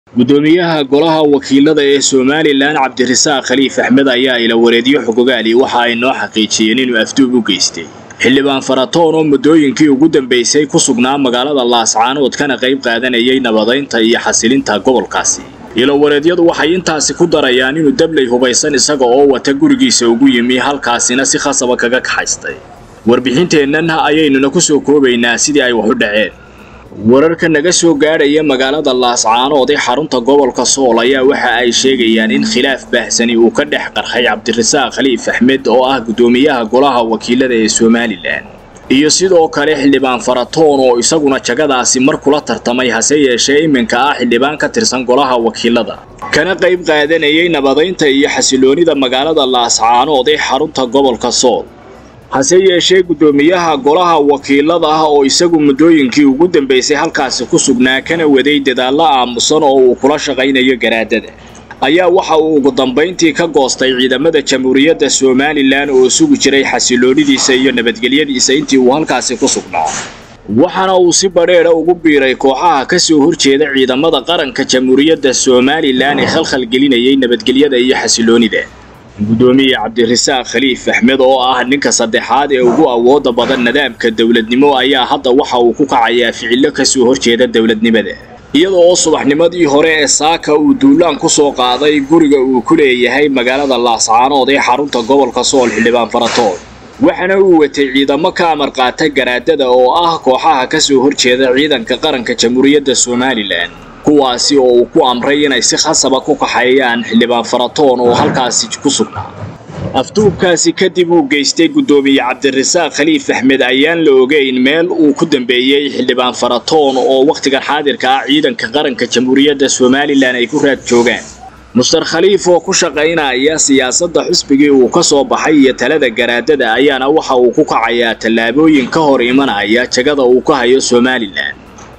gudoomiyaha golaha wakiilada ee somalilan cabdirasaaq khaliif axmed ayaa ila wareedyo xogogaali waxa ay noo xaqiijiyeen inuu afduub u geystay xildhibaan faratoon oo muddooyinkii ugu dambaysay ku sugnaa magaalada laascaanood kana qayb qaadanayay nabadaynta iyo xasilinta gobolkaasi ilowareedyadu waxay intaasi ku darayaan inuu dabley hubaysan isaga oo wata gurigiisa ugu yimi halkaasina si khasaba kaga kaxaystay warbixinteennan ayaynuna ku soo koobaynaa sidii ay wax u dhaceen wararka naga soo gaadhaya magaalada laascaanood ee xarunta gobolka sool ayaa waxa ay sheegayaan in khilaaf baahsani uu ka dhex qarxay cabdirasaaq khaliif axmed oo ah guddoomiyaha golaha wakiilada ee somalilan iyo sidoo kale xildhibaan faratoon oo isaguna jagadaasi mar kula tartamay hase yeeshee iminka ah xildhibaan ka tirsan golaha wakiilada kana qayb qaadanayay nabadaynta iyo xasiloonida magaalada laascaanood ee xarunta gobolka sool hase yeeshee guddoomiyaha golaha wakiilada ah oo isagu muddooyinkii ugu dambaysay halkaasi ku sugnaa kana waday dadaallo aamusan oo uu kula shaqaynayo garaadada ayaa waxa uu ugu dambayntii ka goostay ciidamada jamhuuriyadda somalilan oo sugi jiray xasiloonidiisa iyo nabadgelyadiisa intii uu halkaasi ku sugnaa waxaana uu si badheedha ugu biiray kooxaha ka soo horjeeda ciidamada qaranka jamhuuriyadda somalilan ee khalkhalgelinayay nabadgelyada iyo xasiloonida guddoomiye cabdirasaaq khaliif axmed oo ah ninka saddexaad ee ugu awooda badan nidaamka dowladnimo ayaa hadda waxa uu ku kacayaa ficillo ka soo horjeeda dowladnimada iyada oo subaxnimadii hore ee saaka uu duulaan ku soo qaaday guriga uu ku leeyahay magaalada laascaanood ee xarunta gobolka sool xildhibaan faratoon waxaana uu watay ciidamo ka amar qaata garaadada oo ah kooxaha ka soo horjeeda ciidanka qaranka jamhuuriyadda somalilan kuwaasi oo uu ku amray inay si khasaba ku kaxeeyaan xildhibaan faratoon oo halkaasi ku sugnaa afduubkaasi kadib uu geystay guddoomiye cabdirasaaq khaliif axmed ayaan la ogeyn meel uu ku dambeeyey xildhibaan faratoon oo wakhtigan xaadirka ah ciidanka qaranka jamhuuriyadda somalilan ay ku raad joogaan muster khaliif oo ku shaqaynaya siyaasadda xusbigii uu ka soo baxay iyo talada garaadada ayaana waxa uu ku kacayaa tallaabooyin ka hor imanaya jagada uu ka hayo somalilan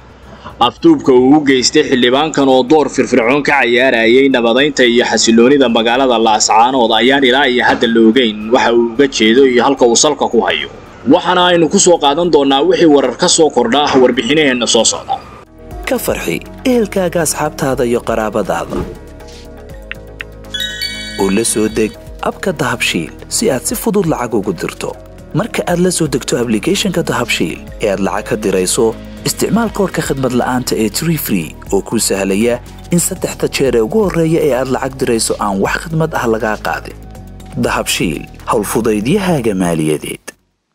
afduubka uu u geystay xildhibaankan oo door firfircoon ka cayaarayay nabadaynta iyo xasiloonida magaalada laascaanood ayaan ilaa iyo hadda la ogeyn waxa uu uga jeedo iyo halka uu salka ku hayo waxaana aynu ku soo qaadan doonnaa wixii warar ka soo kordha ah warbixinaheenna soo socda ka farxi ehelkaaga asxaabtaada iyo qaraabadaada oo la soo deg abka dahabshiil si aad si fudud lacag ugu dirto marka aad la soo degto ablicathonka dahabshiil ee aad lacag ka dirayso isticmaal koorka khadmad la'aanta ee tree free oo kuu sahlaya in saddexda jeer ee ugu horreeya ee aad lacag dirayso aan wax khidmad ah lagaa qaadin dahabshiil howlfudaydiyahaaga maaliyadeed